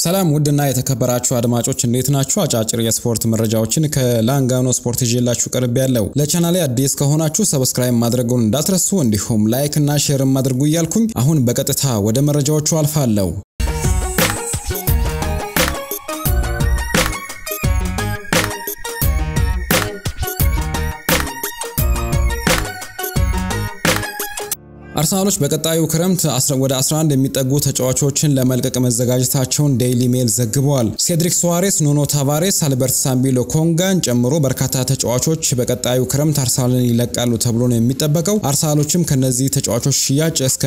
ሰላም ውድና የተከበራችሁ አድማጮች እንዴት ናችሁ? አጫጭር የስፖርት መረጃዎችን ከላንጋኖ ስፖርት ይዤላችሁ ቀርብ ያለው። ለቻናሌ አዲስ ከሆናችሁ ሰብስክራይብ ማድረጉን እንዳትረሱ፣ እንዲሁም ላይክ እና ሼርም አድርጉ እያልኩኝ አሁን በቀጥታ ወደ መረጃዎቹ አልፋለሁ። አርሰናሎች በቀጣዩ ክረምት ወደ 11 የሚጠጉ ተጫዋቾችን ለመልቀቅ መዘጋጀታቸውን ዴይሊ ሜል ዘግበዋል። ሴድሪክ ሶዋሬስ፣ ኑኖ ታቫሬስ፣ አልበርት ሳምቢሎ ኮንጋን ጨምሮ በርካታ ተጫዋቾች በቀጣዩ ክረምት አርሰናልን ይለቃሉ ተብሎ ነው የሚጠበቀው። አርሰናሎችም ከነዚህ ተጫዋቾች ሽያጭ እስከ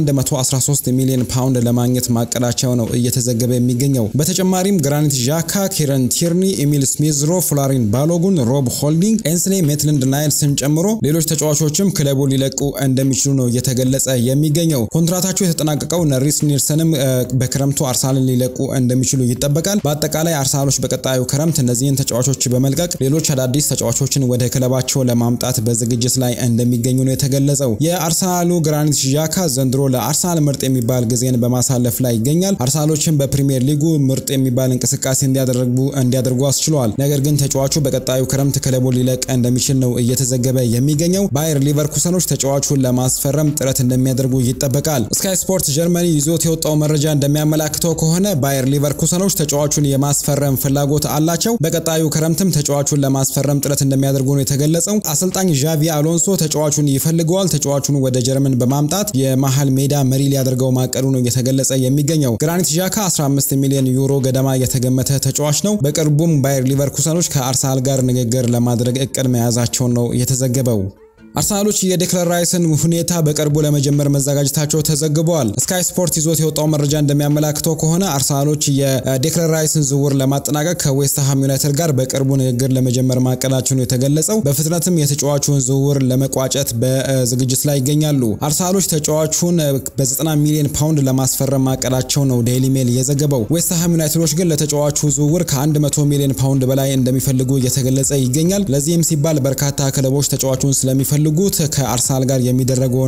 113 ሚሊዮን ፓውንድ ለማግኘት ማቀዳቸው ነው እየተዘገበ የሚገኘው። በተጨማሪም ግራኒት ዣካ፣ ኪረን ቲርኒ፣ ኤሚል ስሚዝሮ፣ ፍላሪን ባሎጉን፣ ሮብ ሆልዲንግ፣ ኤንስሌ ሜትልንድ ናይልስን ጨምሮ ሌሎች ተጫዋቾችም ክለቡ ሊለቁ እንደሚችሉ ነው እየተገ ገለጸ የሚገኘው ኮንትራታቸው የተጠናቀቀው ነሪስ ኒልሰንም በክረምቱ አርሰናልን ሊለቁ እንደሚችሉ ይጠበቃል። በአጠቃላይ አርሰናሎች በቀጣዩ ክረምት እነዚህን ተጫዋቾች በመልቀቅ ሌሎች አዳዲስ ተጫዋቾችን ወደ ክለባቸው ለማምጣት በዝግጅት ላይ እንደሚገኙ ነው የተገለጸው። የአርሰናሉ ግራኒት ዣካ ዘንድሮ ለአርሰናል ምርጥ የሚባል ጊዜን በማሳለፍ ላይ ይገኛል። አርሰናሎችን በፕሪሚየር ሊጉ ምርጥ የሚባል እንቅስቃሴ እንዲያደርጉ አስችለዋል። ነገር ግን ተጫዋቹ በቀጣዩ ክረምት ክለቡ ሊለቅ እንደሚችል ነው እየተዘገበ የሚገኘው። ባየር ሊቨርኩሰኖች ተጫዋቹን ለማስፈረም ጥረት እንደሚያደርጉ ይጠበቃል። ስካይ ስፖርት ጀርመኒ ይዞት የወጣው መረጃ እንደሚያመላክተው ከሆነ ባየር ሊቨርኩሰኖች ተጫዋቹን የማስፈረም ፍላጎት አላቸው። በቀጣዩ ክረምትም ተጫዋቹን ለማስፈረም ጥረት እንደሚያደርጉ ነው የተገለጸው። አሰልጣኝ ዣቪ አሎንሶ ተጫዋቹን ይፈልገዋል። ተጫዋቹን ወደ ጀርመን በማምጣት የመሀል ሜዳ መሪ ሊያደርገው ማቀዱ ነው እየተገለጸ የሚገኘው። ግራኒት ዣካ 15 ሚሊዮን ዩሮ ገደማ የተገመተ ተጫዋች ነው። በቅርቡም ባየር ሊቨርኩሰኖች ከአርሰናል ጋር ንግግር ለማድረግ እቅድ መያዛቸውን ነው የተዘገበው። አርሰናሎች የዴክለር ራይስን ሁኔታ በቅርቡ ለመጀመር መዘጋጀታቸው ተዘግበዋል። ስካይ ስፖርት ይዞት የወጣው መረጃ እንደሚያመላክተው ከሆነ አርሰናሎች የዴክለር ራይስን ዝውውር ለማጠናቀቅ ከዌስትሃም ዩናይትድ ጋር በቅርቡ ንግግር ለመጀመር ማቀዳቸው ነው የተገለጸው። በፍጥነትም የተጫዋቹን ዝውውር ለመቋጨት በዝግጅት ላይ ይገኛሉ። አርሰናሎች ተጫዋቹን በ90 ሚሊዮን ፓውንድ ለማስፈረም ማቀዳቸው ነው ዴይሊ ሜል የዘገበው። ዌስትሃም ዩናይትዶች ግን ለተጫዋቹ ዝውውር ከ100 ሚሊዮን ፓውንድ በላይ እንደሚፈልጉ እየተገለጸ ይገኛል። ለዚህም ሲባል በርካታ ክለቦች ተጫዋቹን ስለሚፈልጉ ጉት ከአርሰናል ጋር የሚደረገውን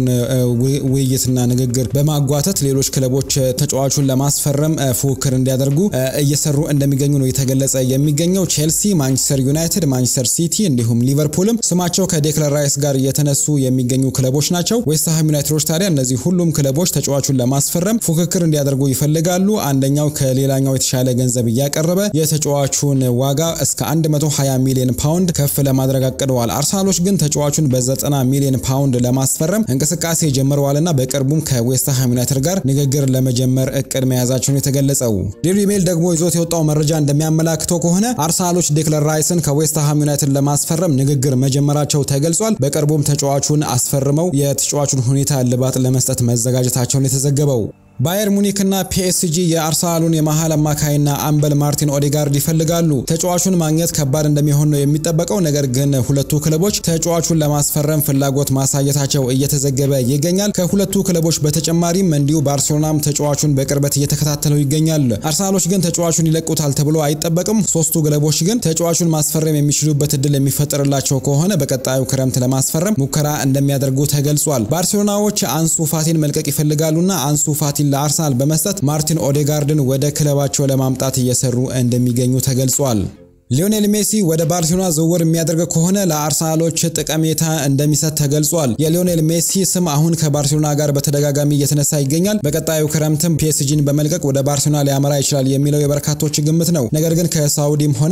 ውይይትና ንግግር በማጓተት ሌሎች ክለቦች ተጫዋቹን ለማስፈረም ፉክክር እንዲያደርጉ እየሰሩ እንደሚገኙ ነው የተገለጸ የሚገኘው። ቼልሲ፣ ማንቸስተር ዩናይትድ፣ ማንቸስተር ሲቲ እንዲሁም ሊቨርፑልም ስማቸው ከዴክለር ራይስ ጋር እየተነሱ የሚገኙ ክለቦች ናቸው። ዌስትሃም ዩናይትዶች ታዲያ እነዚህ ሁሉም ክለቦች ተጫዋቹን ለማስፈረም ፉክክር እንዲያደርጉ ይፈልጋሉ። አንደኛው ከሌላኛው የተሻለ ገንዘብ እያቀረበ የተጫዋቹን ዋጋ እስከ 120 ሚሊዮን ፓውንድ ከፍ ለማድረግ አቅደዋል። አርሰናሎች ግን ተጫዋቹን በዘጠና ሚሊዮን ፓውንድ ለማስፈረም እንቅስቃሴ ጀምረዋልና በቅርቡም ከዌስትሃም ዩናይትድ ጋር ንግግር ለመጀመር እቅድ መያዛቸውን የተገለጸው። ዴይሊ ሜል ደግሞ ይዞት የወጣው መረጃ እንደሚያመላክተው ከሆነ አርሰናሎች ዴክለር ራይስን ከዌስትሃም ዩናይትድ ለማስፈረም ንግግር መጀመራቸው ተገልጿል። በቅርቡም ተጫዋቹን አስፈርመው የተጫዋቹን ሁኔታ እልባት ለመስጠት መዘጋጀታቸውን የተዘገበው። ባየር ሙኒክ እና ፒኤስጂ የአርሰናሉን የመሃል አማካይና አምበል ማርቲን ኦዴጋርድ ይፈልጋሉ። ተጫዋቹን ማግኘት ከባድ እንደሚሆን ነው የሚጠበቀው። ነገር ግን ሁለቱ ክለቦች ተጫዋቹን ለማስፈረም ፍላጎት ማሳየታቸው እየተዘገበ ይገኛል። ከሁለቱ ክለቦች በተጨማሪም እንዲሁ ባርሴሎናም ተጫዋቹን በቅርበት እየተከታተለው ይገኛል። አርሰናሎች ግን ተጫዋቹን ይለቁታል ተብሎ አይጠበቅም። ሶስቱ ክለቦች ግን ተጫዋቹን ማስፈረም የሚችሉበት እድል የሚፈጠርላቸው ከሆነ በቀጣዩ ክረምት ለማስፈረም ሙከራ እንደሚያደርጉ ተገልጿል። ባርሴሎናዎች አንሱ ፋቲን መልቀቅ ይፈልጋሉና አንሱ ፋቲን ለአርሰናል በመስጠት ማርቲን ኦዴጋርድን ወደ ክለባቸው ለማምጣት እየሰሩ እንደሚገኙ ተገልጿል። ሊዮኔል ሜሲ ወደ ባርሴሎና ዝውውር የሚያደርግ ከሆነ ለአርሰናሎች ጠቀሜታ እንደሚሰጥ ተገልጿል። የሊዮኔል ሜሲ ስም አሁን ከባርሴሎና ጋር በተደጋጋሚ እየተነሳ ይገኛል። በቀጣዩ ክረምትም ፒኤስጂን በመልቀቅ ወደ ባርሴሎና ሊያመራ ይችላል የሚለው የበርካቶች ግምት ነው። ነገር ግን ከሳውዲም ሆነ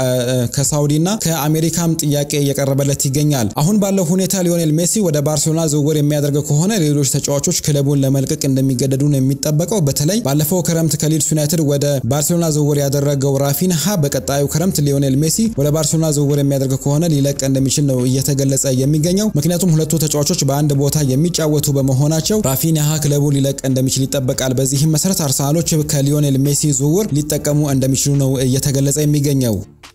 ከሳውዲና ከአሜሪካም ጥያቄ እየቀረበለት ይገኛል። አሁን ባለው ሁኔታ ሊዮኔል ሜሲ ወደ ባርሴሎና ዝውውር የሚያደርግ ከሆነ ሌሎች ተጫዋቾች ክለቡን ለመልቀቅ እንደሚገደዱ ነው የሚጠበቀው። በተለይ ባለፈው ክረምት ከሊድስ ዩናይትድ ወደ ባርሴሎና ዝውውር ያደረገው ራፊንሃ በቀጣዩ ክረምት ሊዮኔል ሜሲ ወደ ባርሴሎና ዝውውር የሚያደርግ ከሆነ ሊለቅ እንደሚችል ነው እየተገለጸ የሚገኘው። ምክንያቱም ሁለቱ ተጫዋቾች በአንድ ቦታ የሚጫወቱ በመሆናቸው ራፊኒሃ ክለቡ ሊለቅ እንደሚችል ይጠበቃል። በዚህም መሰረት አርሰናሎች ከሊዮኔል ሜሲ ዝውውር ሊጠቀሙ እንደሚችሉ ነው እየተገለጸ የሚገኘው።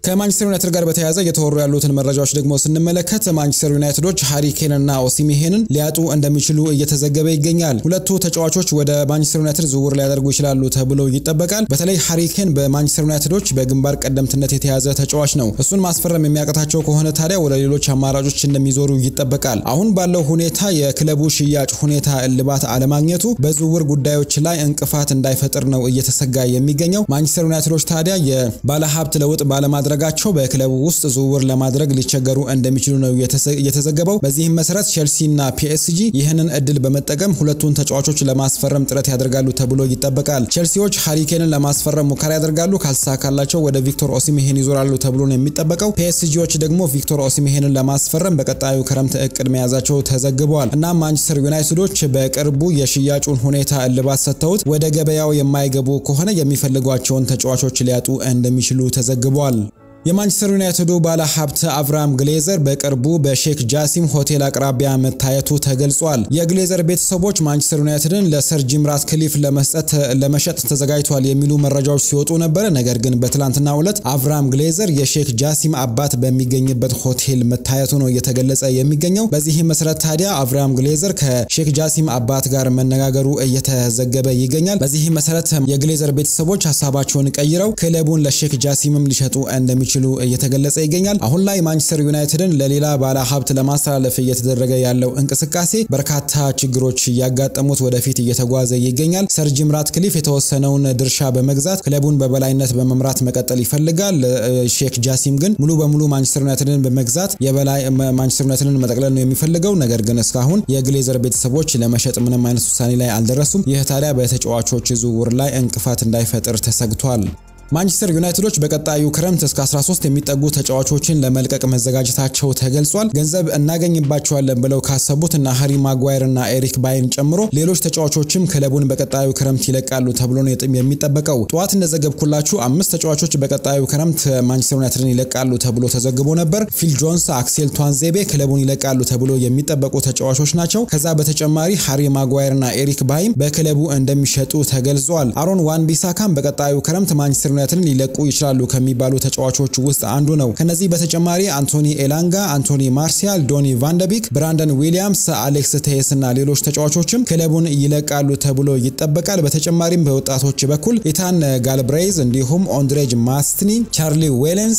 ከማንቸስተር ዩናይትድ ጋር በተያያዘ እየተወሩ ያሉትን መረጃዎች ደግሞ ስንመለከት ማንቸስተር ዩናይትዶች ሃሪኬን እና ኦሲሚሄንን ሊያጡ እንደሚችሉ እየተዘገበ ይገኛል። ሁለቱ ተጫዋቾች ወደ ማንቸስተር ዩናይትድ ዝውውር ሊያደርጉ ይችላሉ ተብሎ ይጠበቃል። በተለይ ሃሪኬን በማንቸስተር ዩናይትዶች በግንባር ቀደምትነት የተያዘ ተጫዋች ነው። እሱን ማስፈረም የሚያቅታቸው ከሆነ ታዲያ ወደ ሌሎች አማራጮች እንደሚዞሩ ይጠበቃል። አሁን ባለው ሁኔታ የክለቡ ሽያጭ ሁኔታ እልባት አለማግኘቱ በዝውውር ጉዳዮች ላይ እንቅፋት እንዳይፈጥር ነው እየተሰጋ የሚገኘው። ማንቸስተር ዩናይትዶች ታዲያ የባለሀብት ለውጥ ባለማድረጋቸው በክለቡ ውስጥ ዝውውር ለማድረግ ሊቸገሩ እንደሚችሉ ነው የተዘገበው። በዚህም መሰረት ቼልሲና ፒኤስጂ ይህንን እድል በመጠቀም ሁለቱን ተጫዋቾች ለማስፈረም ጥረት ያደርጋሉ ተብሎ ይጠበቃል። ቼልሲዎች ሃሪኬንን ለማስፈረም ሙከራ ያደርጋሉ። ካልተሳካላቸው ወደ ቪክቶር ኦሲሚሄን ይዞራሉ ተብሎ ነው የሚጠበቀው። ፒኤስጂዎች ደግሞ ቪክቶር ኦሲሚሄንን ለማስፈረም በቀጣዩ ክረምት እቅድ መያዛቸው ተዘግበዋል። እናም ማንቸስተር ዩናይትዶች በቅርቡ የሽያጩን ሁኔታ እልባት ሰጥተውት ወደ ገበያው የማይገቡ ከሆነ የሚፈልጓቸውን ተጫዋቾች ሊያጡ እንደሚችሉ ተዘግቧል። የማንቸስተር ዩናይትዱ ባለ ሀብት አብርሃም ግሌዘር በቅርቡ በሼክ ጃሲም ሆቴል አቅራቢያ መታየቱ ተገልጿል። የግሌዘር ቤተሰቦች ማንቸስተር ዩናይትድን ለሰር ጂም ራትክሊፍ ለመስጠት ለመሸጥ ተዘጋጅቷል የሚሉ መረጃዎች ሲወጡ ነበረ። ነገር ግን በትላንትናው ዕለት አብርሃም ግሌዘር የሼክ ጃሲም አባት በሚገኝበት ሆቴል መታየቱ ነው እየተገለጸ የሚገኘው። በዚህም መሰረት ታዲያ አብርሃም ግሌዘር ከሼክ ጃሲም አባት ጋር መነጋገሩ እየተዘገበ ይገኛል። በዚህም መሰረት የግሌዘር ቤተሰቦች ሀሳባቸውን ቀይረው ክለቡን ለሼክ ጃሲምም ሊሸጡ እንደሚችሉ እንደሚችሉ እየተገለጸ ይገኛል። አሁን ላይ ማንቸስተር ዩናይትድን ለሌላ ባለ ሀብት ለማስተላለፍ እየተደረገ ያለው እንቅስቃሴ በርካታ ችግሮች እያጋጠሙት ወደፊት እየተጓዘ ይገኛል። ሰር ጂም ራትክሊፍ የተወሰነውን ድርሻ በመግዛት ክለቡን በበላይነት በመምራት መቀጠል ይፈልጋል። ሼክ ጃሲም ግን ሙሉ በሙሉ ማንቸስተር ዩናይትድን በመግዛት የበላይ ማንቸስተር ዩናይትድን መጠቅለል ነው የሚፈልገው። ነገር ግን እስካሁን የግሌዘር ቤተሰቦች ለመሸጥ ምንም አይነት ውሳኔ ላይ አልደረሱም። ይህ ታዲያ በተጫዋቾች ዝውውር ላይ እንቅፋት እንዳይፈጥር ተሰግቷል። ማንቸስተር ዩናይትዶች በቀጣዩ ክረምት እስከ 13 የሚጠጉ ተጫዋቾችን ለመልቀቅ መዘጋጀታቸው ተገልጿል። ገንዘብ እናገኝባቸዋለን ብለው ካሰቡት እና ሃሪ ማጓየር እና ኤሪክ ባይን ጨምሮ ሌሎች ተጫዋቾችም ክለቡን በቀጣዩ ክረምት ይለቃሉ ተብሎ ነው የሚጠበቀው። ጠዋት እንደዘገብኩላችሁ አምስት ተጫዋቾች በቀጣዩ ክረምት ማንቸስተር ዩናይትድን ይለቃሉ ተብሎ ተዘግቦ ነበር። ፊል ጆንስ፣ አክሴል ቷንዜቤ ክለቡን ይለቃሉ ተብሎ የሚጠበቁ ተጫዋቾች ናቸው። ከዛ በተጨማሪ ሃሪ ማጓየር እና ኤሪክ ባይም በክለቡ እንደሚሸጡ ተገልጿል። አሮን ዋን ቢሳካም በቀጣዩ ክረምት ማንቸስተር ዩናይትድን ሊለቁ ይችላሉ ከሚባሉ ተጫዋቾች ውስጥ አንዱ ነው። ከነዚህ በተጨማሪ አንቶኒ ኤላንጋ፣ አንቶኒ ማርሲያል፣ ዶኒ ቫንደቢክ፣ ብራንደን ዊሊያምስ፣ አሌክስ ቴስ እና ሌሎች ተጫዋቾችም ክለቡን ይለቃሉ ተብሎ ይጠበቃል። በተጨማሪም በወጣቶች በኩል ኢታን ጋልብሬይዝ እንዲሁም ኦንድሬጅ ማስትኒ፣ ቻርሊ ዌሌንስ፣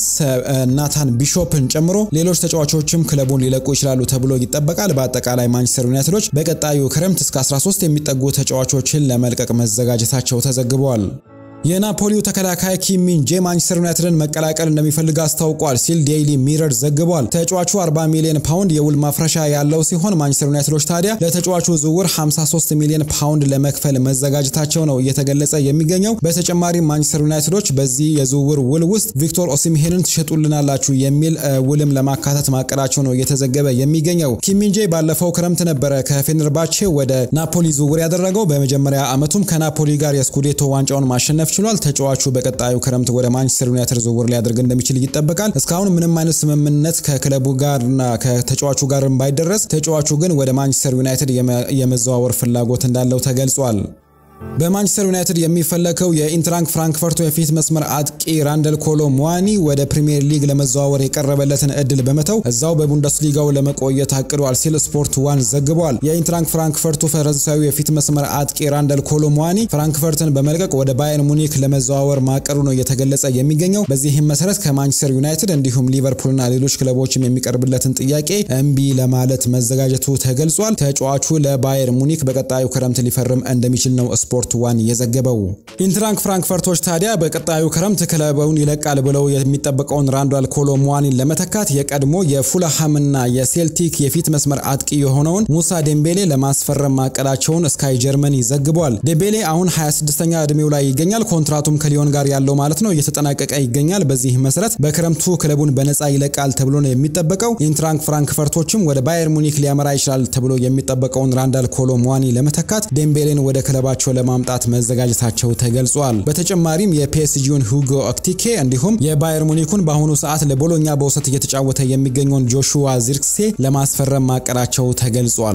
ናታን ቢሾፕን ጨምሮ ሌሎች ተጫዋቾችም ክለቡን ሊለቁ ይችላሉ ተብሎ ይጠበቃል። በአጠቃላይ ማንቸስተር ዩናይትዶች በቀጣዩ ክረምት እስከ 13 የሚጠጉ ተጫዋቾችን ለመልቀቅ መዘጋጀታቸው ተዘግቧል። የናፖሊው ተከላካይ ኪም ሚን ጄ ማንቸስተር ዩናይትድን መቀላቀል እንደሚፈልግ አስታውቋል ሲል ዴይሊ ሚረር ዘግቧል። ተጫዋቹ 40 ሚሊዮን ፓውንድ የውል ማፍረሻ ያለው ሲሆን ማንቸስተር ዩናይትዶች ታዲያ ለተጫዋቹ ዝውውር 53 ሚሊዮን ፓውንድ ለመክፈል መዘጋጀታቸው ነው እየተገለጸ የሚገኘው። በተጨማሪም ማንቸስተር ዩናይትዶች በዚህ የዝውውር ውል ውስጥ ቪክቶር ኦሲሚሄንን ትሸጡልናላችሁ የሚል ውልም ለማካተት ማቀዳቸው ነው እየተዘገበ የሚገኘው። ኪም ሚን ጄ ባለፈው ክረምት ነበረ ከፌነርባቼ ወደ ናፖሊ ዝውውር ያደረገው። በመጀመሪያ ዓመቱም ከናፖሊ ጋር የስኩዴቶ ዋንጫውን ማሸነፍ ችሏል። ተጫዋቹ በቀጣዩ ክረምት ወደ ማንቸስተር ዩናይትድ ዝውውር ሊያደርግ እንደሚችል ይጠበቃል። እስካሁን ምንም አይነት ስምምነት ከክለቡ ጋርና ከተጫዋቹ ጋር ባይደረስ ተጫዋቹ ግን ወደ ማንቸስተር ዩናይትድ የመዘዋወር ፍላጎት እንዳለው ተገልጿል። በማንቸስተር ዩናይትድ የሚፈለገው የኢንትራንክ ፍራንክፈርቱ የፊት መስመር አጥቂ ራንደል ኮሎ ሙዋኒ ወደ ፕሪሚየር ሊግ ለመዘዋወር የቀረበለትን እድል በመተው እዛው በቡንደስሊጋው ለመቆየት አቅዷል ሲል ስፖርት ዋን ዘግቧል። የኢንትራንክ ፍራንክፈርቱ ፈረንሳዊ የፊት መስመር አጥቂ ራንደል ኮሎ ሙዋኒ ፍራንክፈርትን በመልቀቅ ወደ ባየር ሙኒክ ለመዘዋወር ማቀዱ ነው እየተገለጸ የሚገኘው። በዚህም መሰረት ከማንቸስተር ዩናይትድ እንዲሁም ሊቨርፑልና ሌሎች ክለቦችም የሚቀርብለትን ጥያቄ እምቢ ለማለት መዘጋጀቱ ተገልጿል። ተጫዋቹ ለባየር ሙኒክ በቀጣዩ ክረምት ሊፈርም እንደሚችል ነው ስፖርት ዋን የዘገበው። ኢንትራንክ ፍራንክፈርቶች ታዲያ በቀጣዩ ክረምት ክለቡን ይለቃል ብለው የሚጠበቀውን ራንዳል ኮሎ ሙዋኒን ለመተካት የቀድሞ የፉልሃምና የሴልቲክ የፊት መስመር አጥቂ የሆነውን ሙሳ ዴምቤሌ ለማስፈረም ማቀዳቸውን ስካይ ጀርመኒ ዘግቧል። ዴምቤሌ አሁን 26ኛ ዕድሜው ላይ ይገኛል። ኮንትራቱም ከሊዮን ጋር ያለው ማለት ነው እየተጠናቀቀ ይገኛል። በዚህ መሰረት በክረምቱ ክለቡን በነፃ ይለቃል ተብሎ ነው የሚጠበቀው። ኢንትራንክ ፍራንክፈርቶችም ወደ ባየር ሙኒክ ሊያመራ ይችላል ተብሎ የሚጠበቀውን ራንዳል ኮሎ ሙዋኒ ለመተካት ዴምቤሌን ወደ ክለባቸው ለማምጣት መዘጋጀታቸው ተገልጿል። በተጨማሪም የፒኤስጂውን ሁጎ ኦክቲኬ እንዲሁም የባየር ሙኒኩን በአሁኑ ሰዓት ለቦሎኛ በውሰት እየተጫወተ የሚገኘውን ጆሹዋ ዚርክሴ ለማስፈረም ማቀዳቸው ተገልጿል።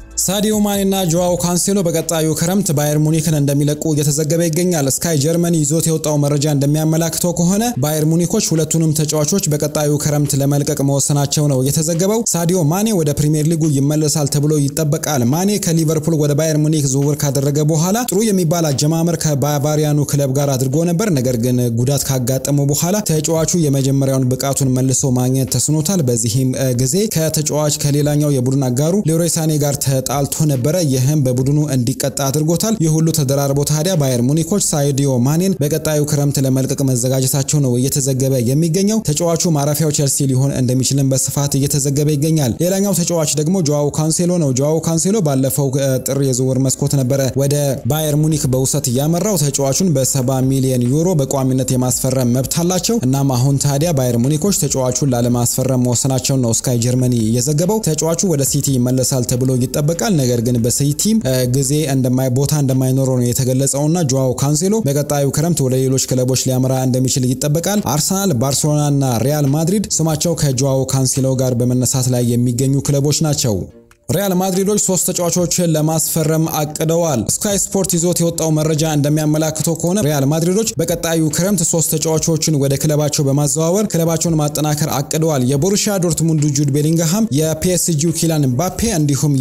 ሳዲዮ ማኔ እና ጆዋው ካንሴሎ በቀጣዩ ክረምት ባየር ሙኒክን እንደሚለቁ እየተዘገበ ይገኛል። ስካይ ጀርመኒ ይዞት የወጣው መረጃ እንደሚያመላክተው ከሆነ ባየር ሙኒኮች ሁለቱንም ተጫዋቾች በቀጣዩ ክረምት ለመልቀቅ መወሰናቸው ነው የተዘገበው። ሳዲዮ ማኔ ወደ ፕሪሚየር ሊጉ ይመለሳል ተብሎ ይጠበቃል። ማኔ ከሊቨርፑል ወደ ባየር ሙኒክ ዝውውር ካደረገ በኋላ ጥሩ የሚባል አጀማመር ከባቫሪያኑ ክለብ ጋር አድርጎ ነበር። ነገር ግን ጉዳት ካጋጠመው በኋላ ተጫዋቹ የመጀመሪያውን ብቃቱን መልሶ ማግኘት ተስኖታል። በዚህም ጊዜ ከተጫዋች ከሌላኛው የቡድን አጋሩ ሌሮይ ሳኔ ጋር ጣልቶ ነበረ። ይህም በቡድኑ እንዲቀጣ አድርጎታል። ይህ ሁሉ ተደራርቦ ታዲያ ባየር ሙኒኮች ሳዲዮ ማኔን በቀጣዩ ክረምት ለመልቀቅ መዘጋጀታቸው ነው እየተዘገበ የሚገኘው። ተጫዋቹ ማረፊያው ቼልሲ ሊሆን እንደሚችልም በስፋት እየተዘገበ ይገኛል። ሌላኛው ተጫዋች ደግሞ ጆዋው ካንሴሎ ነው። ጆዋው ካንሴሎ ባለፈው ጥር የዝውውር መስኮት ነበረ ወደ ባየር ሙኒክ በውሰት እያመራው ተጫዋቹን በሰባ ሚሊዮን ዩሮ በቋሚነት የማስፈረም መብት አላቸው። እናም አሁን ታዲያ ባየር ሙኒኮች ተጫዋቹን ላለማስፈረም መወሰናቸውን ነው ስካይ ጀርመኒ የዘገበው። ተጫዋቹ ወደ ሲቲ ይመለሳል ተብሎ ይጠበቃል ይጠበቃል ነገር ግን በሲቲም ጊዜ እንደማይ ቦታ እንደማይኖረው ነው የተገለጸውና ጆዋው ካንሴሎ በቀጣዩ ክረምት ወደ ሌሎች ክለቦች ሊያመራ እንደሚችል ይጠበቃል። አርሰናል፣ ባርሴሎናና ሪያል ማድሪድ ስማቸው ከጆዋው ካንሴሎ ጋር በመነሳት ላይ የሚገኙ ክለቦች ናቸው። ሪያል ማድሪዶች ሶስት ተጫዋቾችን ለማስፈረም አቅደዋል። ስካይ ስፖርት ይዞት የወጣው መረጃ እንደሚያመላክተው ከሆነ ሪያል ማድሪዶች በቀጣዩ ክረምት ሶስት ተጫዋቾችን ወደ ክለባቸው በማዘዋወር ክለባቸውን ማጠናከር አቅደዋል። የቦሩሺያ ዶርትሙንዱ ጁድ ቤሊንግሃም፣ የፒኤስጂው ኪላን ምባፔ እንዲሁም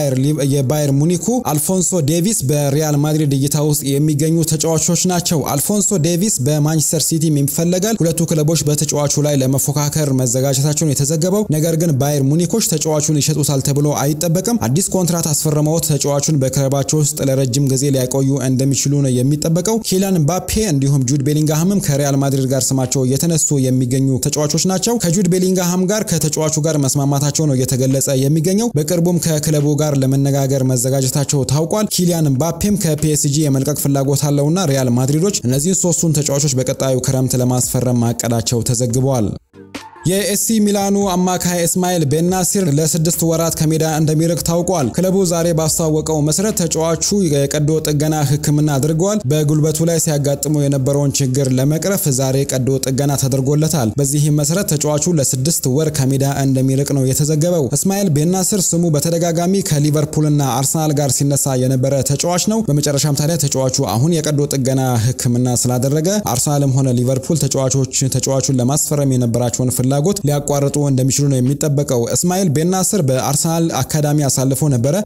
የባየር ሙኒኩ አልፎንሶ ዴቪስ በሪያል ማድሪድ እይታ ውስጥ የሚገኙ ተጫዋቾች ናቸው። አልፎንሶ ዴቪስ በማንቸስተር ሲቲም ይፈለጋል። ሁለቱ ክለቦች በተጫዋቹ ላይ ለመፎካከር መዘጋጀታቸውን የተዘገበው ነገር ግን ባየር ሙኒኮች ተጫዋቹን ይሸጡታል ተብሎ አይጠ አይጠበቅም። አዲስ ኮንትራት አስፈርመው ተጫዋቹን በክለባቸው ውስጥ ለረጅም ጊዜ ሊያቆዩ እንደሚችሉ ነው የሚጠበቀው። ኪሊያን ምባፔ እንዲሁም ጁድ ቤሊንግሃምም ከሪያል ማድሪድ ጋር ስማቸው እየተነሱ የሚገኙ ተጫዋቾች ናቸው። ከጁድ ቤሊንግሃም ጋር ከተጫዋቹ ጋር መስማማታቸው ነው እየተገለጸ የሚገኘው። በቅርቡም ከክለቡ ጋር ለመነጋገር መዘጋጀታቸው ታውቋል። ኪሊያን ምባፔም ከፒኤስጂ የመልቀቅ ፍላጎት አለውና ሪያል ማድሪዶች እነዚህን ሶስቱን ተጫዋቾች በቀጣዩ ክረምት ለማስፈረም ማቀዳቸው ተዘግበዋል። የኤሲ ሚላኑ አማካይ እስማኤል ቤናሲር ለስድስት ወራት ከሜዳ እንደሚርቅ ታውቋል። ክለቡ ዛሬ ባስታወቀው መሰረት ተጫዋቹ የቀዶ ጥገና ሕክምና አድርገዋል። በጉልበቱ ላይ ሲያጋጥሙ የነበረውን ችግር ለመቅረፍ ዛሬ ቀዶ ጥገና ተደርጎለታል። በዚህም መሰረት ተጫዋቹ ለስድስት ወር ከሜዳ እንደሚርቅ ነው የተዘገበው። እስማኤል ቤናሲር ስሙ በተደጋጋሚ ከሊቨርፑልና አርሰናል ጋር ሲነሳ የነበረ ተጫዋች ነው። በመጨረሻም ታዲያ ተጫዋቹ አሁን የቀዶ ጥገና ሕክምና ስላደረገ አርሰናልም ሆነ ሊቨርፑል ተጫዋቾች ተጫዋቹን ለማስፈረም የነበራቸውን ፍላ ፍላጎት ሊያቋርጡ እንደሚችሉ ነው የሚጠበቀው። እስማኤል ቤናስር በአርሰናል አካዳሚ አሳልፎ ነበረ።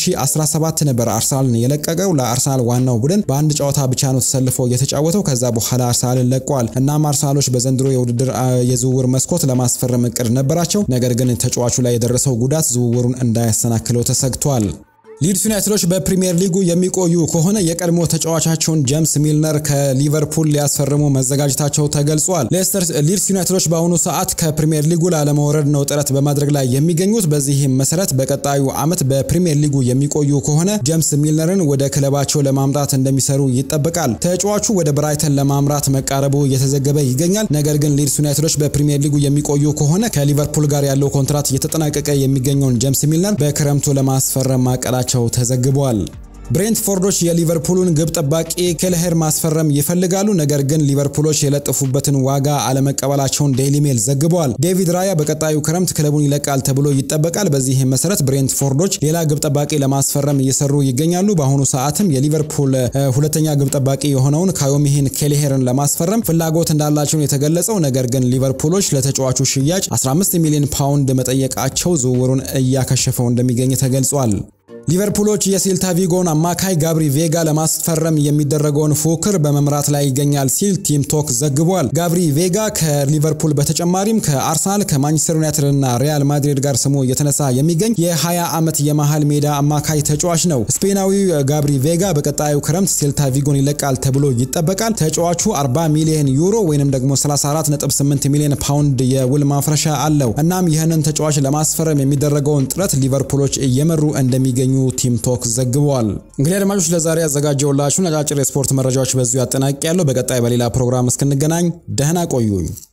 በ2017 ነበረ አርሰናልን የለቀቀው። ለአርሰናል ዋናው ቡድን በአንድ ጨዋታ ብቻ ነው ተሰልፎ የተጫወተው። ከዛ በኋላ አርሰናልን ለቀዋል። እናም አርሰናሎች በዘንድሮ የውድድር የዝውውር መስኮት ለማስፈረም እቅድ ነበራቸው። ነገር ግን ተጫዋቹ ላይ የደረሰው ጉዳት ዝውውሩን እንዳያሰናክለው ተሰግቷል። ሊድስ ዩናይትዶች በፕሪሚየር ሊጉ የሚቆዩ ከሆነ የቀድሞ ተጫዋቻቸውን ጄምስ ሚልነር ከሊቨርፑል ሊያስፈርሙ መዘጋጀታቸው ተገልጿል። ሌስተር ሊድስ ዩናይትዶች በአሁኑ ሰዓት ከፕሪሚየር ሊጉ ላለመውረድ ነው ጥረት በማድረግ ላይ የሚገኙት። በዚህም መሰረት በቀጣዩ ዓመት በፕሪሚየር ሊጉ የሚቆዩ ከሆነ ጄምስ ሚልነርን ወደ ክለባቸው ለማምጣት እንደሚሰሩ ይጠበቃል። ተጫዋቹ ወደ ብራይተን ለማምራት መቃረቡ እየተዘገበ ይገኛል። ነገር ግን ሊድስ ዩናይትዶች በፕሪሚየር ሊጉ የሚቆዩ ከሆነ ከሊቨርፑል ጋር ያለው ኮንትራት እየተጠናቀቀ የሚገኘውን ጄምስ ሚልነር በክረምቱ ለማስፈረም ማቀዳቸው መሆናቸው ተዘግቧል። ብሬንትፎርዶች የሊቨርፑሉን ግብ ጠባቂ ኬልሄር ማስፈረም ይፈልጋሉ። ነገር ግን ሊቨርፑሎች የለጠፉበትን ዋጋ አለመቀበላቸውን ዴይሊ ሜል ዘግበዋል። ዴቪድ ራያ በቀጣዩ ክረምት ክለቡን ይለቃል ተብሎ ይጠበቃል። በዚህም መሰረት ብሬንትፎርዶች ሌላ ግብ ጠባቂ ለማስፈረም እየሰሩ ይገኛሉ። በአሁኑ ሰዓትም የሊቨርፑል ሁለተኛ ግብ ጠባቂ የሆነውን ካዮሚሂን ኬልሄርን ለማስፈረም ፍላጎት እንዳላቸው የተገለጸው። ነገር ግን ሊቨርፑሎች ለተጫዋቹ ሽያጭ 15 ሚሊዮን ፓውንድ መጠየቃቸው ዝውውሩን እያከሸፈው እንደሚገኝ ተገልጿል። ሊቨርፑሎች የሴልታ ቪጎን አማካይ ጋብሪ ቬጋ ለማስፈረም የሚደረገውን ፉክክር በመምራት ላይ ይገኛል ሲል ቲም ቶክ ዘግቧል። ጋብሪ ቬጋ ከሊቨርፑል በተጨማሪም ከአርሰናል ከማንቸስተር ዩናይትድ እና ሪያል ማድሪድ ጋር ስሙ እየተነሳ የሚገኝ የ20 ዓመት የመሃል ሜዳ አማካይ ተጫዋች ነው። ስፔናዊው ጋብሪ ቬጋ በቀጣዩ ክረምት ሴልታ ቪጎን ይለቃል ተብሎ ይጠበቃል። ተጫዋቹ 40 ሚሊዮን ዩሮ ወይንም ደግሞ 34.8 ሚሊዮን ፓውንድ የውል ማፍረሻ አለው። እናም ይህንን ተጫዋች ለማስፈረም የሚደረገውን ጥረት ሊቨርፑሎች እየመሩ እንደሚገኙ ቲም ቶክ ዘግቧል። እንግዲህ አድማጮች ለዛሬ ያዘጋጀውላችሁን አጫጭር የስፖርት መረጃዎች በዚሁ ያጠናቅቅ ያለው። በቀጣይ በሌላ ፕሮግራም እስክንገናኝ ደህና ቆዩኝ።